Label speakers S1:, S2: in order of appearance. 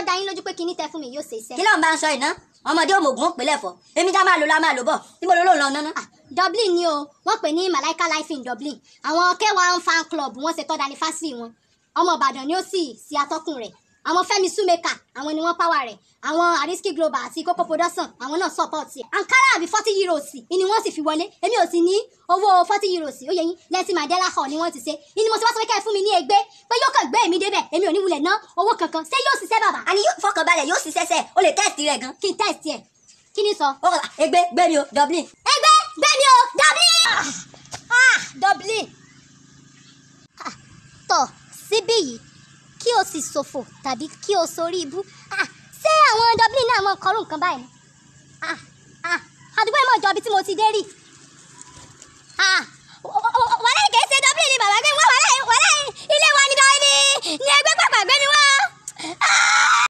S1: dá yín lójú pé kinní tẹ fún mi yóò ṣe iṣẹ́.
S2: kí ló ń bá ń sọ iná ọmọdé òmògùn ó pèlè fọ èmi tá máa lò la máa lò bọ níbo ló ló ń lọ náná.
S1: Ah, Dublin ni o wọ́n pè ní Malaika Life in Dublin àwọn K1 fan club wọ́n ṣe tọ́da anifásírì wọn ọmọ Ìbàdàn ni ó sì ṣe atọ́kùn rẹ̀ àwọn Fẹ́mi Sumeka àwọn ni wọ́n power rẹ̀ àwọn Ariski Global àti Koko Production àwọn náà support ẹ̀ Ankara àbí forty euros ni wọ́n sì fi wọlé èmi ò sì ní owó forty euros ó yẹ yín lẹ́tí Mandela hall ni wọ́n ti ṣe ìní mo ti wá sọ pé kẹ́ ẹ fún mi ní ègbé pé yóò kàn gbé èmi débẹ̀ èmi ò ní wulẹ̀ ná owó kankan ṣé yóò ṣiṣẹ́ bàbá
S2: àní yóò fọkàn balẹ̀ yóò ṣiṣẹ́ sẹ́ o lè tẹ́ẹ̀tì rẹ̀ gan.
S1: kí n test ẹ̀ kí ni sọ.
S2: ó kọ́ egbe gbé mi o Dublin.
S1: ẹgbẹ́ gbẹ́mi o Dublin. ah Dublin. Ah, tọ̀ síbí yìí kí o sì ṣòfò tàbí kí o sorí ibú Ah, ṣé àwọn Dublin náà mọ kọrú nǹkan báyìí ni? Ah, ah, àdúgbò ẹ̀ mọ̀ jọ ibi tí mo ti dé rí. Ah, w- w- wàhálà kìí ṣe Dublin ni bàbá gbé mi wá wàhálà wàhálà ilé wa ni dọ́ ni ni ẹgbẹ́ pàpà gbé mi wá.